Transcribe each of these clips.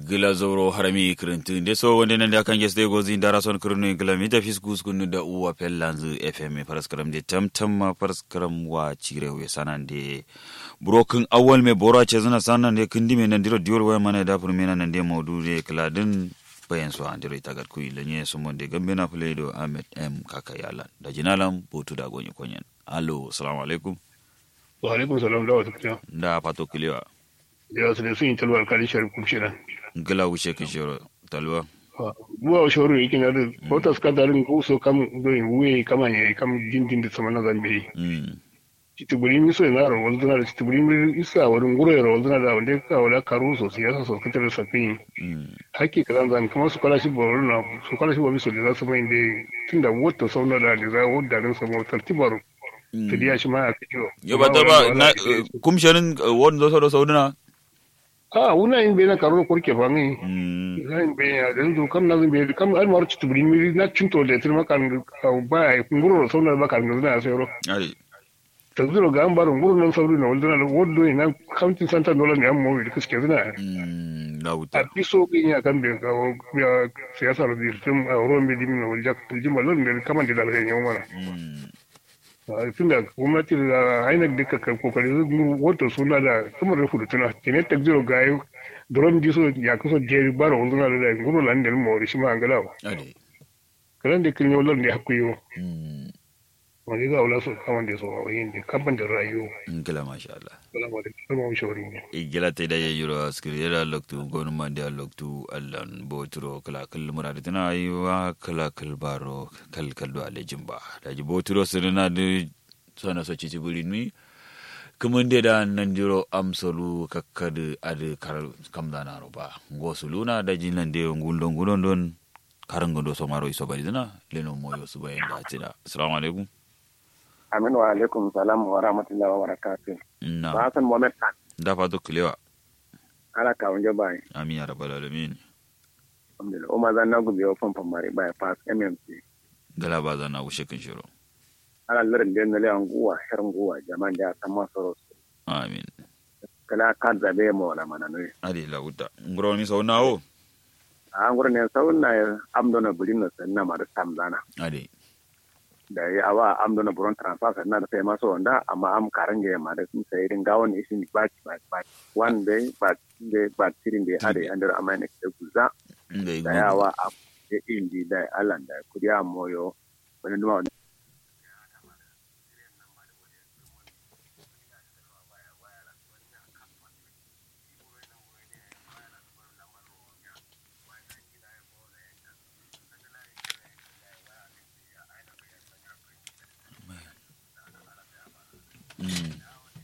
gila zoro harami kirinti nde so wonde nande akan gesde gozi ndara son kirinu gila mi tafis kuskunu da uwa pellanzu fm paraskaram de tamtamma paraskaram wa cirewe sanande brokin awal me bora ce zana sanande kindi me nandiro diol wa mana da fur me nande maudude kladin bayan so andiro itagat kuyi lenye so monde gambe na pledo ahmed m kaka yalan da jinalam botu da gonye konyen allo assalamu alaikum wa alaikum salam da wata da pato kilewa ya su da sun yi talwa alkalin sharif kumshira gila wuce kishiro talwa buwa shoro yake na da bauta suka darin ko so kam doyin wuye kama ne kam jindin da sama na zambe mm titiburi mi so na ro wanda na titiburi mi isa wurin gure ro wanda da wanda ka wala karu so siyasa so kitar safi mm hakki kadan zan kuma su kala shi boro na su kala shi ba mi so da su mai da tunda wata sauna da da za wadda rin sa mu tartibaru ta diya shi ma a kiyo yo ba ta ba na kumshanin wani zo sau sauduna a wuna yin bai na karo kurke fa mi mm zan bai ya da zo kam na zan bai kam an mar titiburi mi na cinto da tirma kan ba ya nguro sauna ba kan na sai ro ai ta zuro ga an barin wurin nan sauri na wanda na wadda na county center dole ne an mawi da kuske zina mm na a wuta piso din ya kan bai kawo ya siyasar da tun a ruwan bai dimin na wajen jima lon da kaman da dalilin yau mana mm tun da gwamnati da hainar da ka kokari zai wata suna da kamar da fudu tuna kene ta zuro ga yau dron diso ya kusa jeri bara wanda na da guru lan da mawari shi ma an galawa ai kalan da kin yau lon da hakku yau mm wani ga wula su kaman da so a yin da kaman da rayu ngila masha Allah salamu alaikum salamu shawari ne igila te da yiro skriera loktu gonuma dia loktu allan botro kala kal murade tana yiwa kala kal baro kal kal do ale jimba da ji botro sirina de sona so ci buri ni kumunde da nan jiro amsolu kakkad ade kar kamda na roba gosuluna da ji nan de ngundo ngundo don karango do so maro iso bari dina leno moyo su bayan da tida assalamu alaikum Amin wa alaikum salam wa rahmatullahi wa barakatuh. na Ba Hassan Mohammed Khan, da fatu kilewa ala ka wunje bai. amin ya rabbal alamin Alhamdulillah. Umar zan na gubi wa famfan mari bai pass MMC. gala ba zana wushe kan shiro Ala lirin da yana lewan guwa, shirin guwa, jama'an da ya san masu rosu. amin Kala ka zabe ma wala mana ne. adi la wuta ngoro ni so nawo A an gurin ne sau na ya amdona bulin na sanna ma da sam zana. adi Da ya awa amdona buron transfer sanna da sai masu wanda amma am karan ga ma da sun sai din gawon isin baki baki baki. One day but day but tirin da ade under amana da guza. ngai Da yawa a ya indi da alan da kuriya moyo. Wani duma wani Mm.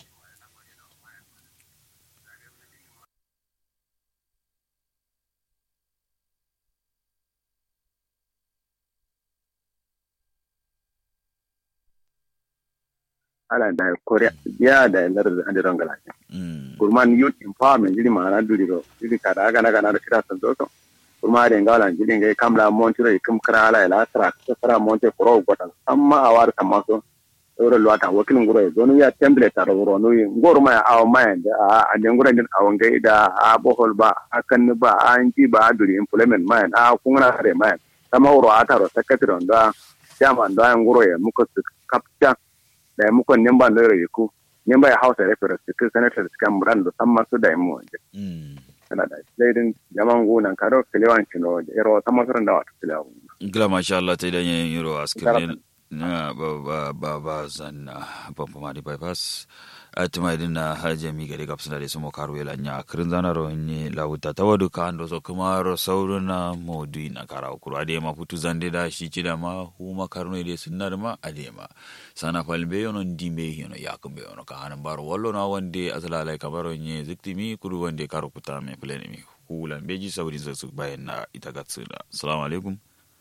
ala da korea ya da lar da ande rangala Mm. kurman youth empowerment jili ma na duri ro jili ka da ga na ga na da kira san to kurma da ngala jili ngai kamla montiro ikum kra ala ila tra tra monte pro gota amma awar kama so ro lo ata wakilin guro e donu ya template ta ro no yi ngoro ma aw ma da a de ngoro din aw ngai da a bohol ba akan ba an ji ba duri employment ma a kungna re ma sama ro ata ro secretary da jama da ngoro e muko su kapta da muko nemba no re ku nemba ya hausa reference to senator kan muran da san masu da mu Mm. kana da leading jaman gunan karo kilewan kino da ero sama suran da wata kilewan Gila masha Allah ta idan yin yiro a Garaba. skirin na ba ba ba ba zanna pampama di bypass atuma idin na haje mi gari kapsuna de sumo karu yela nya kirin zana ro ni lauta ta wadu ka ando so kuma ro sauru na modu na kara ukuru ade ma putu zande da shi ci da ma huma karno de sunnar ma ade ma sana falbe yono ndimbe yono yakumbe yono ka hanan baro wallo na wande asala lai kamaro nye ziktimi kuru wande karu kuta me plane mi hulan beji sauri zasu bayan na ita gatsuna assalamu alaikum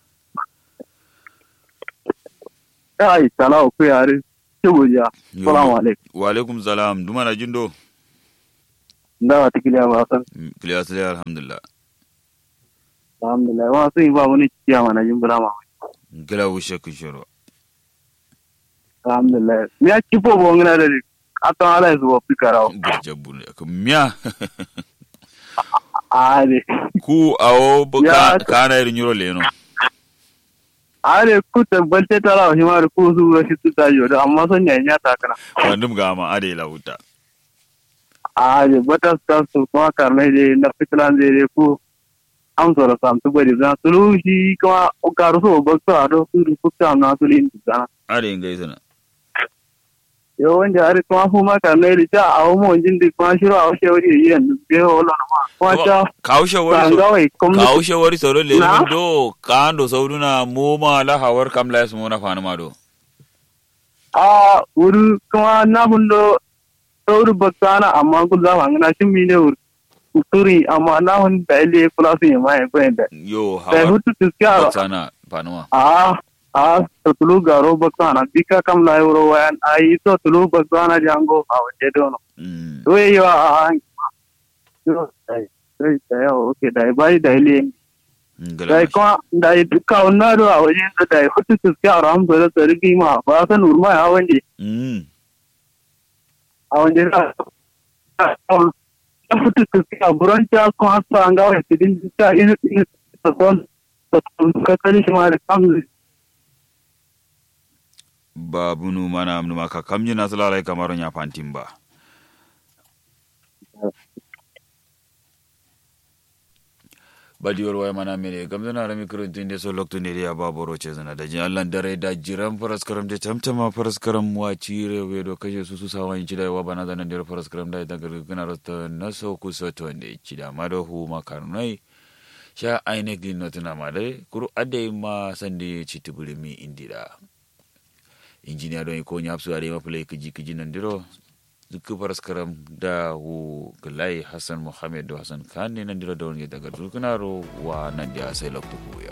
ai sala ku yare tubuja salamu alaikum wa alaikum salam duma na jindo da wata kiliya ba san kiliya sai alhamdulillah alhamdulillah wa sai ba wani ciya mana jin bulama gila wushe kun shiro alhamdulillah mi ya kifo bo ngina da akan ala su wa fikara burja bune ko miya are ku awo bu Ya- ka kana irin yuro leno are ku tabbace tara shi ma da ku su rashi su ta yodo amma son ya nya ta kana wandum gama ade lauta are bata sta su kuma karne de na fitlan de de ku am so sam tu bari zan tulu shi kuma o karu so ba so ado su ku ta na su lin zana ade ngai sana yo wanda are kuma fu ma karne de ta awo mo jin de kuma shiro awo shewari yen de ho lo ma kuma ta kaushe wari so sanga wai kuma kaushe wari so le Na? do kando sauduna moma la hawar kam la mo na fana ma do a wuri kuma na hundo sauri bakana amma ku za mu na shin mine wuri turi amma na hun da ile kula su yi mai bayan da yo da hawar hutu tiskara sana fana a a to tulu garo bakana bika kam la euro wayan ai to tulu bakana jango a waje dono mm to yi wa a yo dai dai dai okay dai bai dai le ngala dai kuma dai duka wannan do a waje da dai hutu tiskara am da tsarki ma ba san urma ya wande mm a wanda na ya fito tafiya buran ta kun hasa an gawa su din ta ina ina ta son ta ka kani shi ma da kamzu babu nu mana nu maka kamji na sala kamar nya fantin ba badiyor waya mana mene gamza na rami kurun tinde so lokto ne ya baboro ce zana da jin Allah dare da jiran faras karam da tamtama faras karam wa cire we do kashe su su sawan ci da wa bana zanan da faras karam da daga gana rasta na so ku so to ne ci da ma do hu makarnai sha aine gin notuna ma dai kuru ade ma sande ci tubulimi indira injiniya don ko nyapsu are ma play kiji kiji nan diro zuku faras karam da hu galai hassan muhammad da hassan khan ne nan diro da wani daga dukuna ro wa nan da sai lokto ku ya